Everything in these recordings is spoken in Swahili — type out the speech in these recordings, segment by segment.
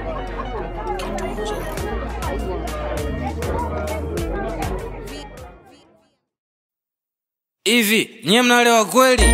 Hivi nyie mnalewa kweli?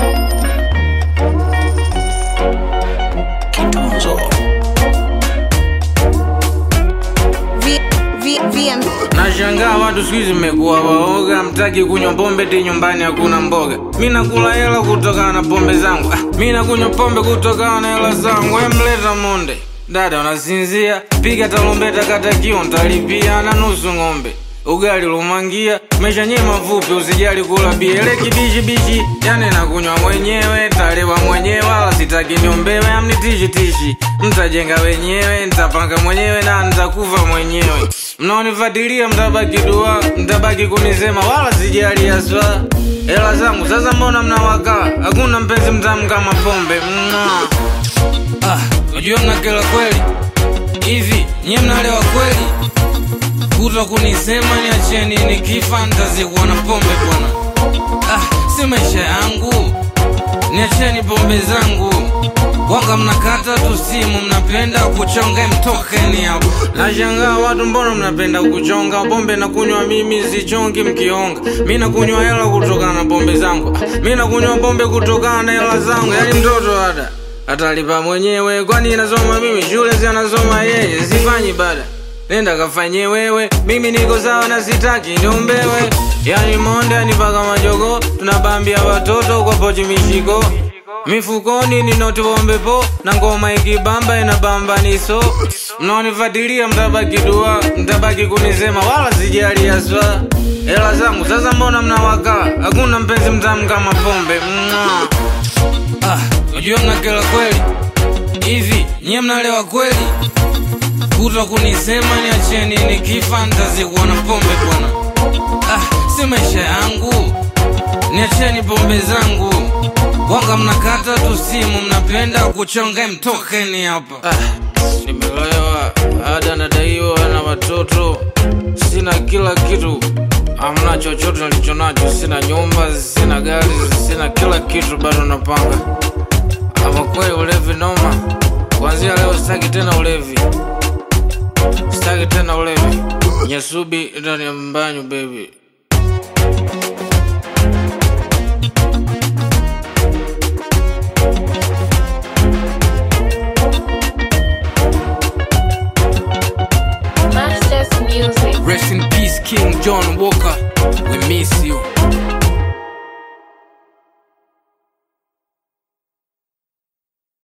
V, v, VM. Nashangaa watu siku hizi mmekuwa waoga, mtaki kunywa pombe ti nyumbani hakuna mboga. Mi nakula hela kutokana na pombe zangu, ah, mi nakunywa pombe kutokana na hela zangu. Emleta monde dada, unasinzia? Piga tarumbeta, kata kio, ntalipia na nusu ng'ombe ugali lumangia mesha nye mafupi usijali kula biele kibishibishi yani nakunywa mwenyewe talewa mwenyewe wala sitaki niombewe amnitishitishi mtajenga wenyewe ntapanga mwenyewe na ntakufa mwenyewe mnaonifatilia mtabaki dua mtabaki kunisema wala sijali aswa hela zangu sasa mbona mnawakaa hakuna mpenzi mtamu kama pombe Mwah. ah, unajua mnakela kweli hivi nyie mnalewa kweli kuto kunisema niacheni nikifa ntazikuwa na pombe bwana ah, si maisha yangu niacheni pombe zangu wanga mnakata tu simu mnapenda kuchonga mtokeni hapo nashangaa watu mbona mnapenda kuchonga pombe na kunywa mimi sichongi mkionga mi nakunywa hela kutokana na pombe zangu Ah, mi nakunywa pombe kutokana na hela zangu yani mtoto ada atalipa mwenyewe kwani inasoma mimi shule si anasoma yeye sifanyi bada nenda kafanye wewe mimi niko sawa na sitaki niombewe yani monde anipaka majogo tunabambia watoto kwa pochi mishiko mifukoni ninotiwombepo na ngoma ikibamba inabamba niso mnaonifatilia mtabaki dua mtabaki kunisema wala sijali aswa hela zangu sasa mbona mnawakaa hakuna mpenzi mtamu kama pombe Mwah. ah, unajua mnakela kweli hivi nyie mnalewa kweli kuto kunisema niacheni nikifa ntazikuwa na pombe bwana ah, si maisha yangu niacheni pombe zangu wanga mnakata tu simu mnapenda kuchonga mtokeni hapa ah, nimelewa ada nadaiwa na watoto sina kila kitu amna chochote nilicho nacho sina nyumba sina gari sina kila kitu bado napanga ama kweli ulevi noma kuanzia leo sitaki tena ulevi sitaki tena ulevi nyasubi ndani ya mbanyu baby